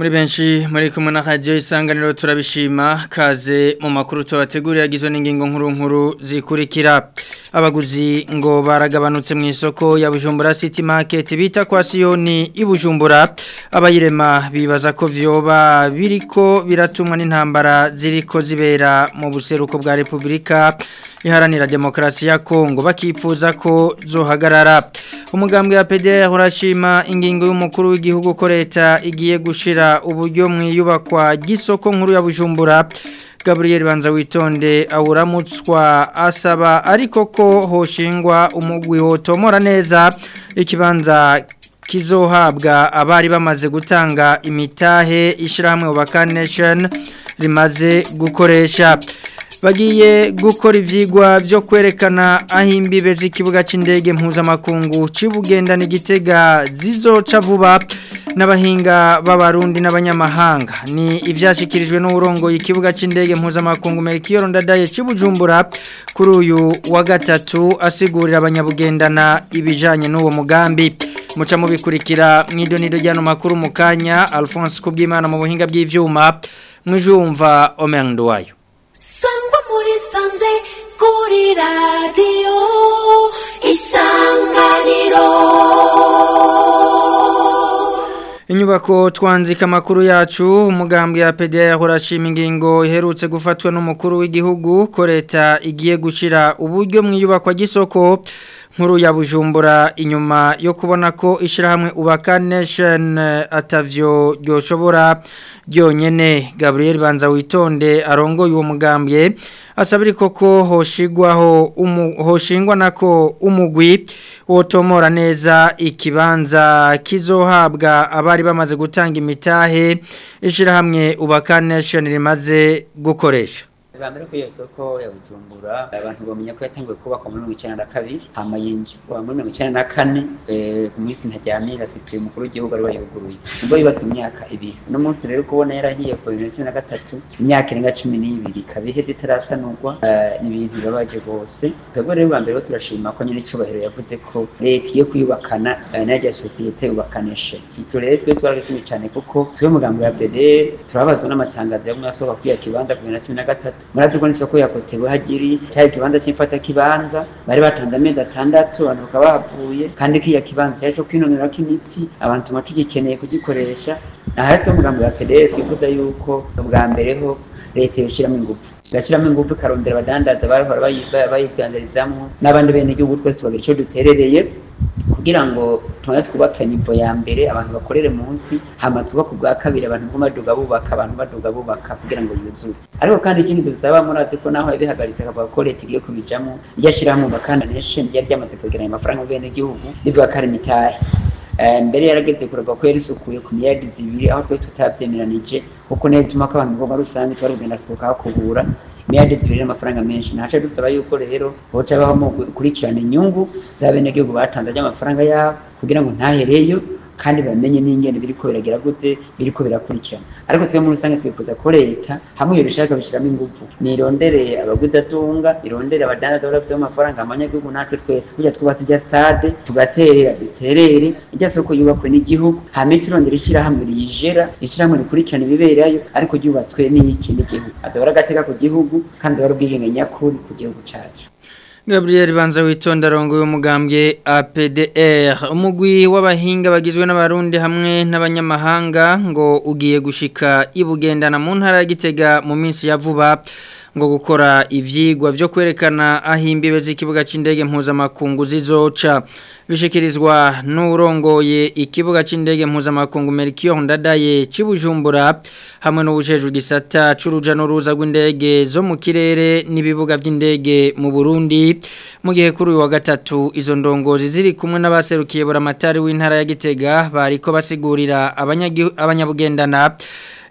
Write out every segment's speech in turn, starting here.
muri benshi muri kumwe na radio isanganiro turabishima kaze mu makuru tubategurira agizwe n'ingingo nkuru nkuru zikurikira abaguzi ngo baragabanutse mu isoko ya Bujumbura City Market bita kwa Sioni ibujumbura abayirema bibaza ko vyoba biriko biratumwa n'intambara ziriko zibera mu buseruko bwa Republika iharanira demokrasi ya Kongo bakipfuza ko zohagarara umugambwe wa PDR urashima ingingo y'umukuru w'igihugu ko leta igiye gushira uburyo mu iyubakwa gisoko nkuru ya Bujumbura Gabriel Banza witonde awuramutswa asaba ariko ko hoshingwa umugwi hotomora neza ikibanza kizohabwa abari bamaze gutanga imitahe ishirahamwe Ubaka Nation rimaze gukoresha bagiye gukora ivyigwa byo kwerekana aho imbibe z'ikibuga c'indege mpuzamakungu cibugendana igitega zizoca vuba n'abahinga b'abarundi n'abanyamahanga ni ivyashikirijwe n'uburongo ikibuga c'indege mpuzamakungu Melchior Ndadaye cibujumbura kuri uyu wa gatatu asigurira abanyabugendana ibijanye n'uwo mugambi muca mubikurikira mw'idonido ryano makuru mu kanya Alphonse Kubwimana mu buhinga bw'ivyuma mwijumva Omendo wayo sangwa muri sanze kuri radiyo isanganiro Inyubako twanzika amakuru yacu umugambi ya PDR urashima ingingo iherutse gufatwa n'umukuru w'igihugu ko leta igiye gushira uburyo mu iyubakwa gisoko nkuru ya Bujumbura inyuma yo kubona ko ishirahamwe Ubaka Nation atavyo ryoshobora ryonyene Gabriel Banza witonde arongoye uwo mugambwe asabiri koko hoshigwaho umu, hoshingwa nako umugwi wotomora neza ikibanza kizohabwa abari bamaze gutanga imitahe ishirahamwe Ubaka Nation rimaze gukoresha bambere ko iyo soko ya Bujumbura abantu bamenya ko yatanguye kubakwa muri 1992 hama yinjirwa muri 1994 eh ku minsi ntajyamira sipre mukuru w'igihugu ari bayuguruye ubwo yubatswe imyaka ibiri no munsi rero kubona yarahiye ku 2013 imyaka irenga 12 kabihe zitarasanurwa ni ibintu bibabaje gose twebwe rero bambere ko turashima ko nyine icubahiro yavuze ko leta igiye kuyubakana n'ajya societe yubakanishe ito rero twe twaragishimye cyane kuko twe mugambo ya PD turabazwa n'amatangazo yo mwasohoka kwiya kibanza ku 2013 murazi ko n'isoko yakotewe hagiri cyari kibanza cy'imfata kibanza bari batanze amezi atandatu abantu bakaba bahavuye kandi kiya kibanza cyaje kwinonora k'imitsi abantu tuma tugikeneye kugikoresha aha twe mugambo ya PDR twifuza yuko ubwa mbere ho leta yoshiramo ingufu gashiramo ingufu karondera abadandaza bahora bayibyandarizamwo n'abandi bene igihugu twese tubagira ico duterereye kugira ngo tumaze twubake nivo ya mbere abantu bakorere munsi hama twubake ubwa kabiri abantu ngo baduga bubaka abantu baduga bubaka kugira ngo yuzure ariko kandi ikindi dusaba murazi ko naho yabihagaritse akavuga ko leta igiye kubijamo iryo ashyirahamwe bakanda nation ryari ryamaze kwegeranya amafaranga mu bene gihugu rivuga ko ari imitahe mbere yarageze kureba ko yari isukuye ku miyadi zibiri aho twese tutabyemeranije kuko niyo bituma ko abantu ngombwa rusange twari kugenda kuhakubura imiyadi zibiri n'amafaranga menshi ntace dusaba yuko rero boca baho gukurikirana inyungu za bene gihugu batanze ry'amafaranga yabo kugira ngo ntahereyo kandi bamenye n'ingene biriko biragira gute biriko birakurikirana ariko twe muri rusange twifuza ko leta hamwe yobishaka bishiramo ingufu nirondere abagudatunga irondere abadandaza barafise amafaranga abanyagihugu natwe twese kujya twubatse ijya stade tugaterera duterere ijya soko yubakwe n'igihugu hame turondera ishirahamwe riyijera ishirahamwe rikurikirana ibiberayo ariko ryubatswe n'iki n'igihugu azaba ari agateka ku gihugu kandi ari ubwigenge nyakuri ku gihugu cacu Gabriel Banza witonda rongo y'umugambwe APDR umugwi w'abahinga bagizwe n'abarundi hamwe n'abanyamahanga ngo ugiye gushika ibugendana mu ntara ya Gitega mu minsi ya vuba ngo gukora ivyigwa byo kwerekana aho imbibe z'ikibuga c'indege mpuzamakungu zizoca bishikirizwa n'urongoye ikibuga c'indege mpuzamakungu Melchior Ndadaye cibujumbura hamwe n'ubujejwe gisata curuja n'uruza rw'indege zo mu kirere n'ibibuga by'indege mu Burundi mu gihe kuri uyu wa gatatu izo ndongozi ziri kumwe n'abaserukiye buramatari w'intara ya Gitega bariko basigurira abanyabugendana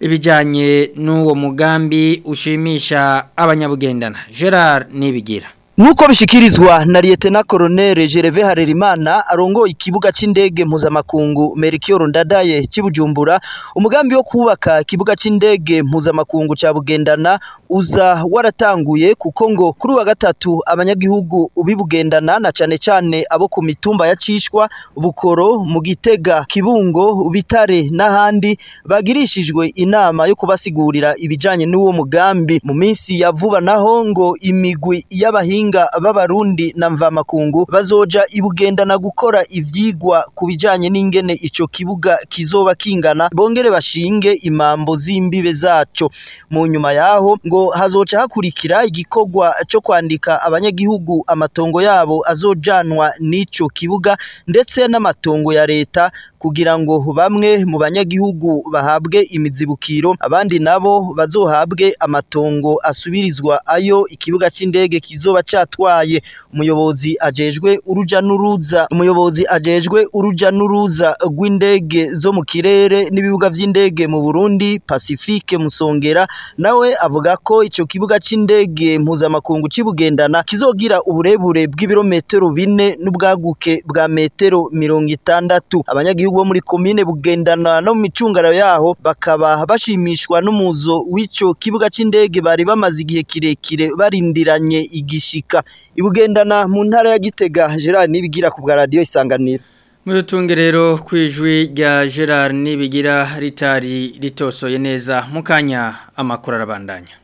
ibijyanye n'uwo mugambi ushimisha abanyabugendana gerard nibigira Nuko bishikirizwa na Lieutenant Colonel Gerve Harerimana arongoye ikibuga c'indege mpuzamakungu Melchior Ndadaye cy'Ibujumbura umugambi wo kubaka ikibuga c'indege mpuzamakungu ca Bugendana uza waratanguye kuko ngo kuri wa gatatu abanyagihugu ubibugendana na cane cane abo ku mitumba ya Cishwa Bukoro mu Gitega Kibungo Bitare n'ahandi bagirishijwe inama yo kubasigurira ibijanye n'uwo mugambi mu minsi ya vuba naho ngo imigwi y'abahinga b'abarundi na mvamakungu bazoja ibugendana gukora ivyigwa ku bijanye n'ingene ico kibuga kizoba kingana bongere bashinge imambo z'imbibe zaco mu nyuma yaho ngo hazoca hakurikira igikorwa co kwandika abanyagihugu amatongo yabo azojanwa n'ico kibuga ndetse n'amatongo ya leta kugira ngo bamwe mu banyagihugu bahabwe imizibukiro abandi nabo bazohabwe amatongo asubirizwa ayo ikibuga c'indege kizoba catwaye umuyobozi ajejwe uruja n'uruza umuyobozi ajejwe uruja n'uruza rw'indege zo mu kirere n'ibibuga vy'indege mu Burundi Pacifique Musongera nawe avuga ko ico kibuga c'indege mpuzamakungu cibugendana kizogira uburebure bw'ibirometero bine n'ubwaguke bwa metero mirongo itandatu abanyagihugu bo muri komine bugendana no mu micungara yaho bakaba bashimishwa n'umuzo w'ico kibuga c'indege bari bamaze igihe kirekire barindiranye igishika ibugendana mu ntara ya Gitega Gerard nibigira ku bwa radio isanganiro Mudutunge rero kwijwi rya Gerard nibigira ritari ritosoye neza mukanya amakuru arabandanya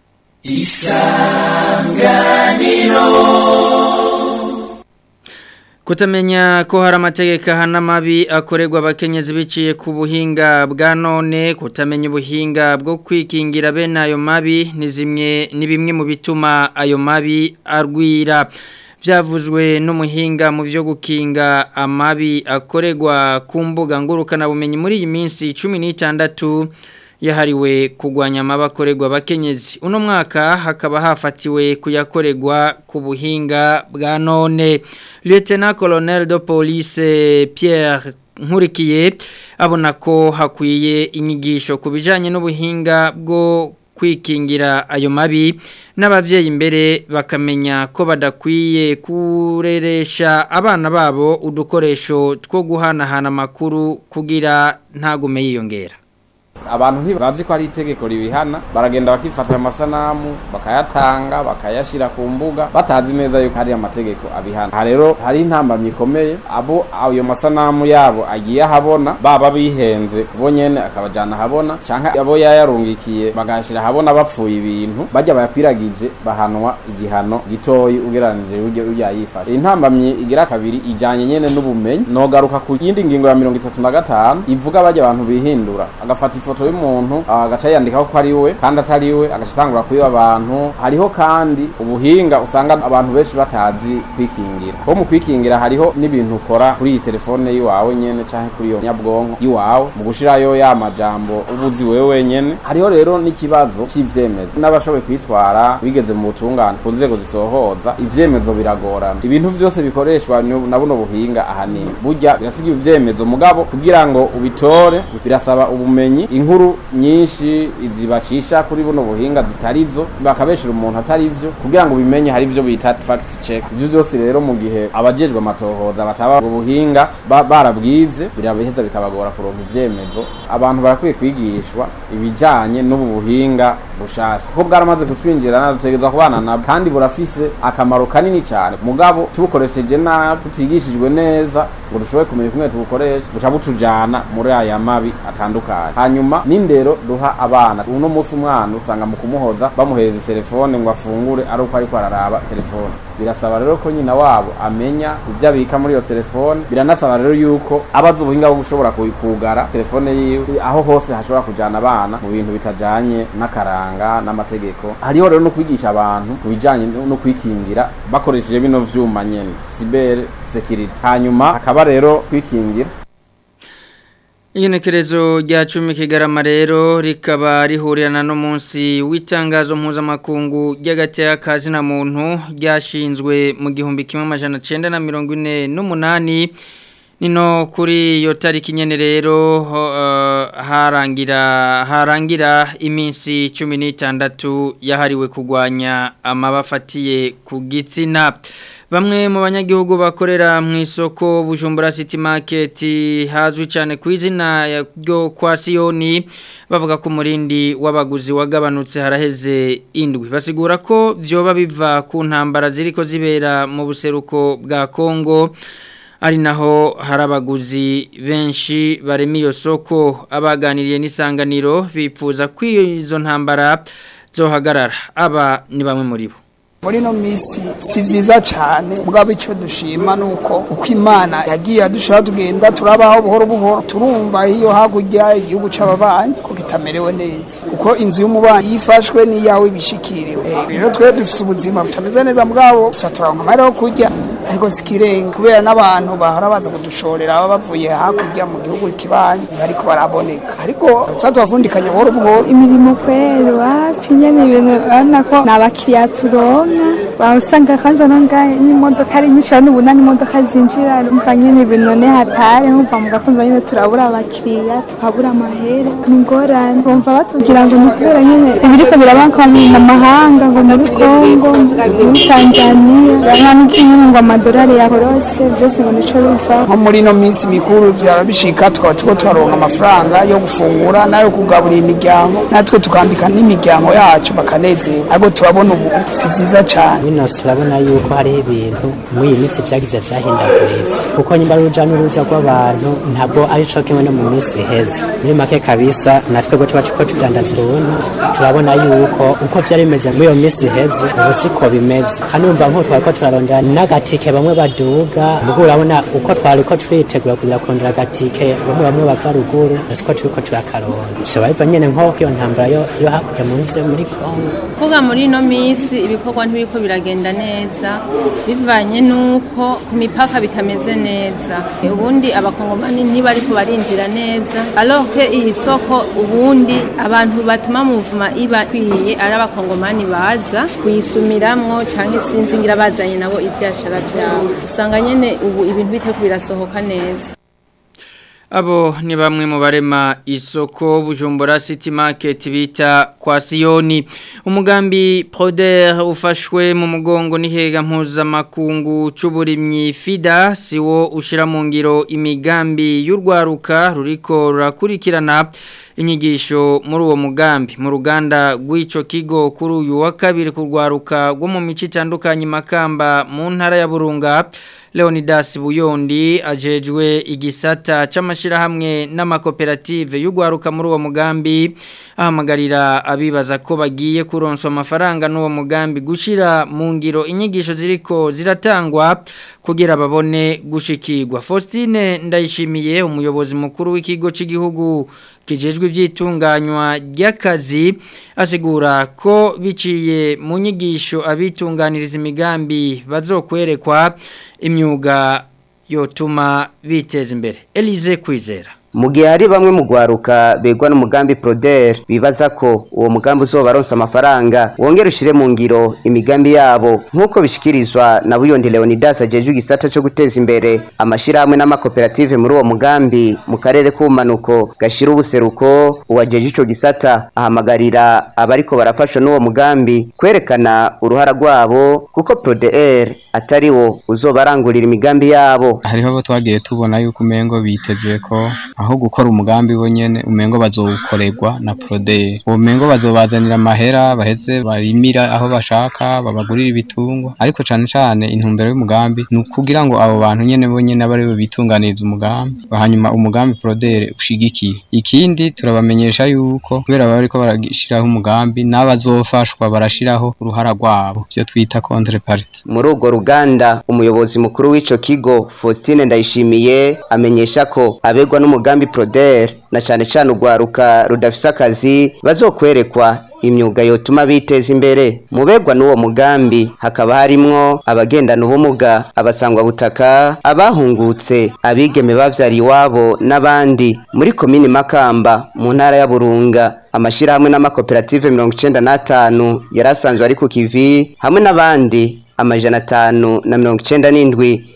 Kutamenya ko hari amategeko ahana mabi akorerwa abakenyezi biciye ku buhinga bwa none kutamenya ubuhinga bwo kwikingira bene ayo mabi ni zimwe ni bimwe mu bituma ayo mabi arwira byavuzwe n'umuhinga mu byo gukinga amabi akorerwa ku mbuga ngurukanabumenyi muri iyi minsi cumi n'itandatu yahariwe kugwanya amabakorerwa abakenyezi uno mwaka hakaba hafatiwe kuyakorerwa ku buhinga bwa none Lieutenant Colonel de Police Pierre Nkurikiye abona ko hakwiye inyigisho ku bijanye n'ubuhinga bwo kwikingira ayo mabi n'abavyeyi imbere bakamenya ko badakwiye kureresha abana babo udukoresho two guhanahana amakuru kugira ntagume yiyongera abantu ntibazi ko ari itegeko ribihana baragenda bakifatira amasanamu bakayatanga bakayashyira ku mbuga batazi neza yuko hari amategeko abihana aha rero hari intambamyi ikomeye abo ayo masanamu yabo agiye ahabona baba bihenze bo nyene akabajana ahabona canke abo yayarungikiye bagashira ahabona bapfuye ibintu bajya bayakwiragije bahanwa igihano gitoyi ugereranije uryo urya yifashe intambamyi igira kabiri ijanye nyene n'ubumenyi nogaruka ku yindi ngingo ya mirongo itatu na gatanu ivuga bajya abantu bihindura agafata ifoto y'umuntu agaca yandikaho ko ari we kandi atari we agaca atangura kuyiba abantu hariho kandi ubuhinga usanga abantu benshi batazi kwikingira bo mu kwikingira hariho n'ibintu ukora kuri iyi telefone y'iwawe nyene canke kuri iyo nyabwonko y'iwawe mu gushirayo ya majambo ubuzi wewe wenyene hariho rero n'ikibazo c'ivyemezo n'abashoboye kwitwara bigeze mu butungane ku nzego zisohoza ivyemezo biragorana ibintu vyose bikoreshwa ni- na buno buhinga ahanini burya birasiga ivyemezo mugabo kugira ngo ubitore birasaba ubumenyi inkuru nyinshi zibacisha kuri buno buhinga zitarizo bakabeshera umuntu atari vyo kugira ngo bimenye hari ivyo bita fact check ivyo byose rero mu gihe abajejwe amatohoza bataba ubwo buhinga ba- barabwize birabiheza bikabagora kuronka ivyemezo abantu barakwiye kwigishwa ibijanye n'ubu buhinga bushasha kuko bwaramaze kutwinjira dutegereza kubana nabwo kandi burafise akamaro kanini cyane mugabo tubukoresheje nabi tutigishijwe neza ngo dushobore kumenya kumwe tubukoresha buca butujana muri aya mabi atandukanye hanyuma n'indero duha abana uno munsi umwana usanga mu kumuhoza bamuhereza telefone ngo afungure ari uko ariko araraba telefone birasaba rero ko nyina wabo amenya ibyo abika muri iyo telefone biranasaba rero yuko abazi ubuhinga bwo gushobora ku- kugara telefone yiwe aho hose hashobora kujana abana mu bintu bitajanye n'akaranga n'amategeko hariho rero no kwigisha abantu ku bijanye no no kwikingira bakoresheje bino vyuma nyene cyber security hanyuma hakaba rero kwikingira Igenekerezo rya cumi kigarama rero rikaba rihurirana n'umunsi w'itangazo mpuzamakungu ry'agateka kazi na muntu ryashinzwe mu gihumbi kimwe amajana cenda na mirongo ine n'umunani Nino kuri iyo tariki nyene rero uh, harangira harangira iminsi 16 yahariwe kugwanya amabafatiye ku gitsina Bamwe mu banyagihugu bakorera mu isoko Bujumbura City Market hazwi cyane ku izina ryo kwa Sioni bavuga ko umurindi w'abaguzi wagabanutse haraheze indwi basigura ko vyoba biva ku ntambara ziriko zibera mu buseruko bwa Kongo ari naho hari abaguzi benshi barema iyo soko abaganiriye n'isanganiro bipfuza ko izo ntambara zohagarara aba ni bamwe muri bo muri no misi si vyiza cyane bwabo icyo dushima nuko uko imana yagiye dushaka tugenda turabaho buhoro buhoro turumva iyo hakurya igihugu c'ababanyi ko kitamerewe neza kuko inzu y'umubanyi yifashwe n'iyawe bishikiriwe rero twe dufise ubuzima butameze neza bwabo gusa turanka amahera yo kurya ariko sikirenga kubera n'abantu bahora baza kudushorera baba bavuye hakurya mu gihugu kibanyi bariko baraboneka ariko tuza tubavundikanya buhoro buhoro imirimo kweli wapi nyene ibintu urabona ko ni abakiriya turonka usanga kwanza nonga n'imodoka ari nyinshi urabona ubu n'imodoka zinjira umva nyene ibintu none hatari nkumva mu gatondo nyene turabura abakiriya tukabura amahera ni ingorane bumva batubwira ngo ni kubera nyene ibiriko birabanka mu mahanga ngo muri kongo muri tanzania urabona n'iki nyene ngo amadolari yakorose byose ngo nico bivaho nko muri ino minsi mikuru vyara bishika tukaba turiko turaronka amafaranga yo gufungura nayo kugaburira imiryango natwe tukambika n'imiryango yacu bakanezerwa ariko turabona ubu si vyiza cane bino turabona yuko hariho ibintu muri iyi minsi vyagize vyahindaguritse kuko nyimba ari uruja n'uruza rw'abantu ntabwo ari co kimwe no mu minsi iheze muri make kabisa natwe bwo tuba turiko tudandaza uruntu turabona yuko uko vyari bimeze muri iyo minsi iheze ubu siko bimeze kandi umva nk'uko twariko turarondera n'agatike bamwe baduga mugo urabona uko twariko turitegura kugira kurondera agatike bamwe bamwe bava ruguru siko turiko turakaronda vyoba biva nyene nko iyo ntambara yo yo hakurya mu nsi yo muri kongo kuvuga muri ino minsi ibikorwa ntibiko biragenda neza bivanye n'uko ku mipaka bitameze neza ubundi abakongomani ntibariko barinjira neza aloke iyi soko ubundi abantu batuma muvuma iba kwiye ari abakongomani baza kuyisumiramwo canke sinzi ngira bazanye nabo ivyashara vyabo usanga nyene ubu ibintu biteko birasohoka neza Abo ni bamwe mu barema isoko Bujumbura City Market bita kwa Sioni. Umugambi Proder ufashwe mu mugongo n'ihega mpuzamakungu c'uburimyi FIDA siwo ushira mu ngiro imigambi y'urwaruka ruriko rurakurikirana inyigisho muri uwo mugambi mu ruganda rw'ico kigo kuri uyu wa kabiri kurwaruka rwo mu mico itandukanye makamba mu ntara ya Burunga Leonidas Buyondi ajejwe igisata c'amashirahamwe n'amakoperative y'ugwaruka muri uwo mugambi ahamagarira abibaza ko bagiye kuronswa amafaranga n'uwo mugambi gushira mu ngiro inyigisho ziriko ziratangwa kugira babone gushikirwa Faustine ndayishimiye umuyobozi mukuru w'ikigo c'igihugu kijejwe ivyitunganywa ry'akazi asigura ko biciye mu nyigisho abitunganiriza imigambi bazokwerekwa imyuga yotuma biteza imbere Elize Kwizera mu gihe hari bamwe mu gwaruka begwa n'umugambi Proder bibaza ko uwo mugambi uzobaronsa amafaranga wongera ushire mu ngiro imigambi yabo nk'uko bishikirizwa na Buyondi Leonidas ajejwe igisata cyo guteza imbere amashirahamwe n'amakoperative muri uwo mugambi mu karere k'ubumanuko gashira ubuseruko uwajeje ico gisata ahamagarira abariko barafashwa n'uwo mugambi kwerekana uruhara rwabo kuko Proder atari wo uzobarangurira imigambi yabo hariho abo twagiye tubona yuko umengo biteze ko aho gukora umugambi bo nyene umengo bazowukorerwa na Prodeye uwo mengo bazobazanira amahera baheze barimira aho bashaka babagurira ibitungwa ariko cane cane intumbero y'umugambi ni ukugira ngo abo bantu nyene bo nyene abari bo bitunganiriza umugambi hanyuma umugambi Prodere ushigikiye ikindi turabamenyesha yuko kubera baba bariko barashiraho umugambi n'abazofashwa barashiraho uruhara rwabo ivyo twita contrepartie muri urwo ruganda umuyobozi mukuru w'ico kigo Faustine Ndayishimiye amenyesha ko abegwa n'umugambi Proder na cane cane urwaruka rudafise akazi bazokwerekwa imyuga yotuma biteza imbere mubegwa n'uwo mugambi hakaba harimwo abagendana ubumuga abasangwa butaka abahungutse abigeme bavyariye iwabo n'abandi muri komini Makamba mu ntara ya Burunga amashirahamwe n'amakoperative mirongo icenda n'atanu yari asanzwe ari ku kivi hamwe n'abandi amajana atanu na mirongo icenda n'indwi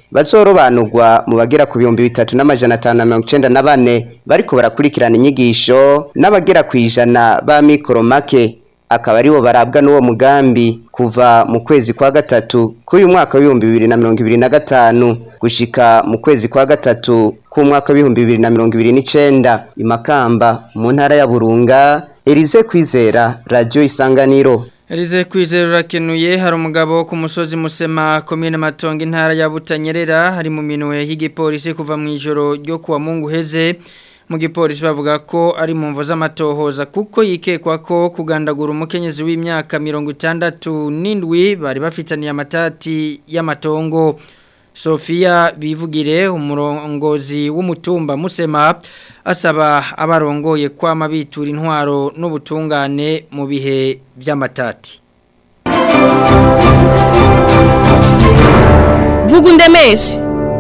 bazorobanurwa mu bagera ku bihumbi bitatu n'amajana atanu na mirongo icenda na bane bariko barakurikirana inyigisho n'abagera ku ijana ba mikoro make akaba aribo barabwa n'uwo mugambi kuva mu kwezi kwa gatatu k'uyu mwaka w'ibihumbi bibiri na mirongo ibiri na gatanu gushika mu kwezi kwa gatatu k'umwaka w'ibihumbi bibiri na mirongo ibiri n'icenda imakamba mu ntara ya burunga Elize Kwizera Radio Isanganiro Elize Kwizera urakenuye hari umugabo wo ku musozi Musema komine Matongo intara ya Butanyerera hari mu minwe y'igipolisi kuva mu ijoro ryo kuwa Mungu heze mu gipolisi bavuga ko ari mu mvo z'amatohoza kuko yikekwa ko kugandagura umukenyezi w'imyaka mirongo itandatu n'indwi bari bafitaniye amatati y'amatongo Sofia bivugire umurongozi w'umutumba Musema asaba abarongoye kwama bitura intwaro n'ubutungane mu bihe by'amatati Vuga undemeshe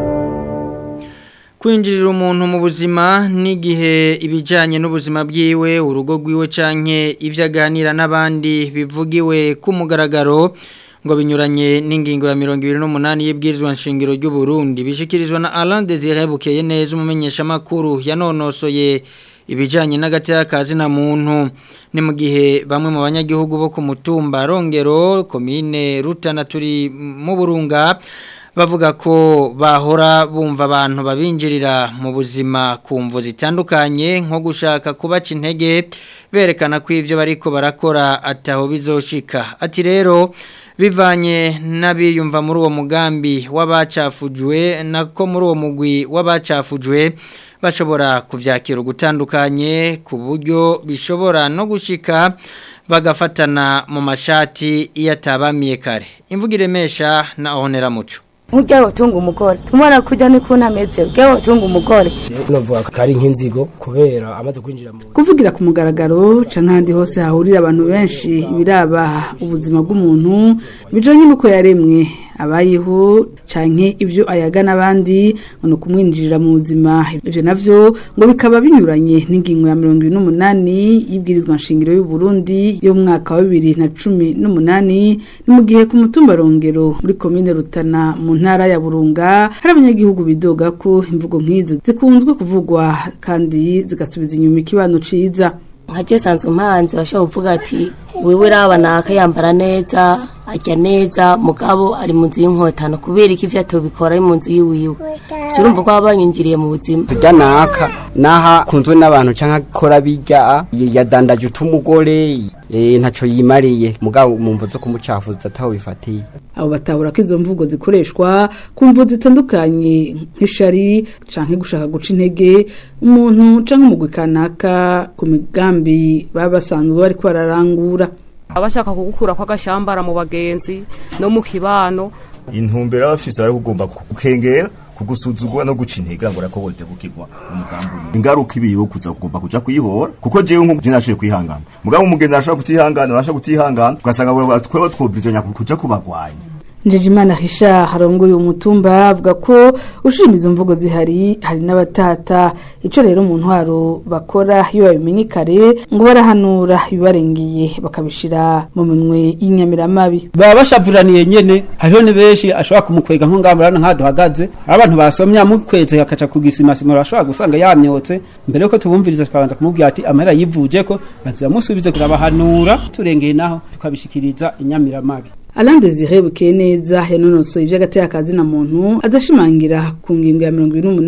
kwinjirira umuntu mu buzima n'igihe ibijyanye n'ubuzima bwiwe urugo rwiwe canke ibyo aganira n'abandi bivugiwe ku mugaragaro ngo binyuranye n'ingingo ya mirongo ibiri n'umunani y'ibwirizwa nshingiro ry'u Burundi bishikirizwa na Alain Desire Bukeye neza umumenyeshamakuru yanonosoye ibijyanye n'agatekazi na muntu ni mu gihe bamwe mu banyagihugu bo ku mutumba rongero komine rutana turi mu burunga bavuga ko bahora bumva abantu babinjirira mu buzima ku mvu zitandukanye nko gushaka kubaca intege berekana ko ibyo bariko barakora ataho bizoshika ati rero bivanye n'abiyumva muri uwo mugambi w'abacafujwe nako muri uwo mugwi w'abacafujwe bashobora kuvyakira ugutandukanye ku buryo bishobora no gushika bagafatana mu mashati iyo atabamiye kare imvuga iremesha na honera muco Ujya utunga umugore tumwana kujya ni kuntu ameze ujya utunga umugore novuga ko ari nk'inzigo kubera amaze kwinjira mu kuvugira ku mugaragaro ca nkandi hose hahurira abantu benshi biraba ubuzima bw'umuntu bijanye n'uko yaremwe abayeho canke ibyo ayaga n'abandi ngo no kumwinjirira mu buzima ivyo navyo ngo bikaba binyuranye n'ingingo ya mirongo ibiri n'umunani y'ibwirizwa nshingiro y'u Burundi yo mu mwaka wa bibiri na cumi n'umunani ni mu gihe ku mutumba rongero muri komine Rutana mu ntara ya Burunga hari abanyagihugu bidoga ko imvugo nk'izo zikunzwe kuvugwa kandi zigasubiza inyuma ikibano ciza nka je sanzwe mpanze bashobora kuvuga ati wewe raba naka yambara neza ajya neza mugabo ari mu nzu y'inkotano kubera iki ivyo atobikora ari mu nzu yiwiwe turumva ko baba banyinjiriye mu buzima tujya naka naha kunzwe n'abantu canke akora bijya yadandaje utumugore eh ntaco yimariye mugabo mu mvu zo kumucafuza ataho bifatiye abo batabura ko izo mvugo zikoreshwa ku mvu zitandukanye nk'ishari canke gushaka guca intege umuntu canke umugwi kanaka ku migambi baba basanzwe bariko bararangura abashaka kugukura kw'agashambara mu bagenzi no mu kibano intumbero abafise bari kugomba kukengera kugusuzugura no guca intege ngo rako wote kukigwa umugambi ingaruka ibiyo kuza kugomba kuja kuyihora kuko jewe nko je nashoye kwihangana mugabo umugenzi arashaka kutihangana arashaka kutihangana ugasanga twewe twobrijanya kuja kubagwanya Njejimana Richard harongoye umutumba avuga ko ushima izo mvugo zihari hari n'abatata ico rero mu ntwaro bakora iyo babimenye kare ngo barahanura ibibarengeye bakabishira mu minwe y'inyamiramabi baba bashavuraniye nyene hariho ni benshi ashobora kumukwega nko ngamurana nka duhagaze abantu basomya mukweze akaca kugisima sima bashobora gusanga yamyotse mbere yuko tubumviriza tukabanza kumubwira ati amahera yivuje ko bazamusubize kurabahanura turengeye naho tukabishikiriza inyamiramabi Alain Desire Bukeneza yanonosoye ivy'agateka kazi na muntu azashimangira ku ngingo ya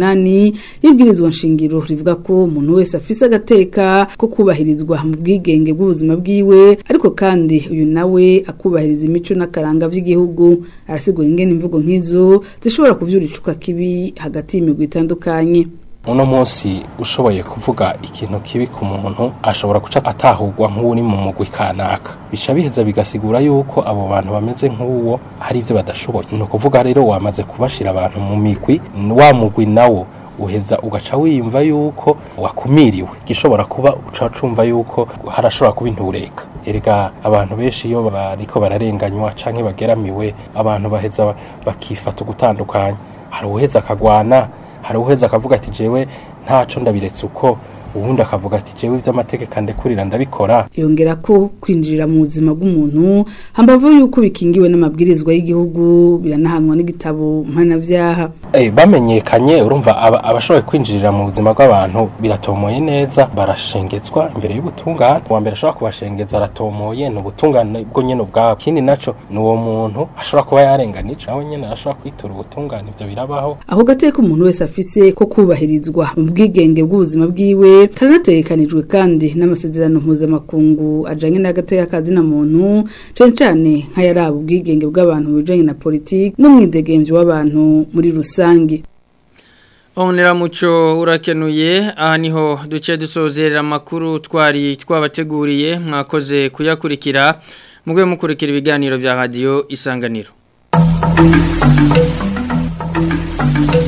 28 y'ibwirizwa nshingiro rivuga ko umuntu wese afise agateka ko kubahirizwa mu bwigenge bw'ubuzima bwiwe ariko kandi uyu nawe akubahiriza imico n'akaranga vy'igihugu arasigura ingene imvugo nk'izo zishobora kuvyura icuka kibi hagati y'imigwi itandukanye uno munsi ushoboye kuvuga ikintu kibi ku muntu ashobora guca atahurwa nk'uri mu mugwi kanaka bica biheza bigasigura yuko abo bantu bameze nk'uwo hari ibyo badashoboye ni ukuvuga rero wamaze kubashira abantu mu migwi wa mugwi nawo uheza ugaca wiyumva yuko wakumiriwe gishobora kuba uca cumva yuko harashobora kuba intureka erega abantu benshi iyo bariko bararenganywa canke bageramiwe abantu baheza bakifata ugutandukanya hari uwuheza akagwana hari uheza akavuga ati jewe ntaco ndabiretse uko ubundi akavuga ati jewe ivy'amategeko andekurira ndabikora yongera ko kwinjirira mu buzima bw'umuntu hambavu yuko bikingiwe n'amabwirizwa y'igihugu biranahanwa n'igitabo mpanavyaha Eh, bamenyekanye urumva aba- abashoboye kwinjirira mu buzima bw'abantu biratomoye neza barashengezwa imbere y'ubutungane uwa mbere ashobora kubashengeza aratomoye ni ubutungane bwo nyene ubwabo ikindi naco ni uwo muntu ashobora kuba yarenganije nawe nyene arashobora kwitura ubutungane ivyo birabaho aho gateka umuntu wese afise ko kubahirizwa mu bwigenge bw'ubuzima bwiwe karanategekanijwe kandi n'amasezerano mpuzamakungu ajanye n'agateka kazina muntu cane cane nk'ayaraba ubwigenge bw'abantu mu bijanye na politiki n'umwidegemvyo w'abantu muri rusange Onera muco urakenuye aha niho duce dusozerera amakuru twari twabateguriye mwakoze kuyakurikira mugwe mukurikira ibiganiro vya radio isanganiro